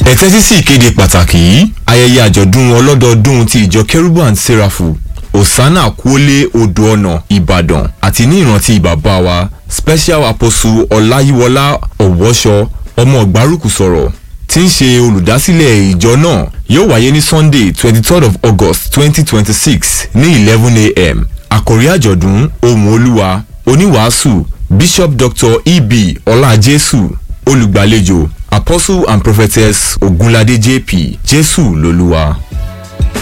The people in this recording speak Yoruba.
ẹ tẹ́tí sí ìkéde pàtàkì yìí ayẹyẹ àjọ̀dún ọlọ́dọọdún ti ìjọ kérúbù and serafu osana kúólé odò ọ̀nà ìbàdàn àti ní ìrántí bàbá wa special apostle ọláyíwọlá ọ̀wọ́ṣọ ọmọ ọ̀gbárùkù sọ̀rọ̀ tí ń ṣe olùdásílẹ̀ ìjọ náà yóò wáyé ní sunday twenty third of august twenty twenty six ní eleven a.m. àkòrí àjọ̀dún ohùn olúwa oníwàásù bishop dr eb ọlájésù olùgbàlejò apostle and prophetess ogunlade jp jésù lolúwa.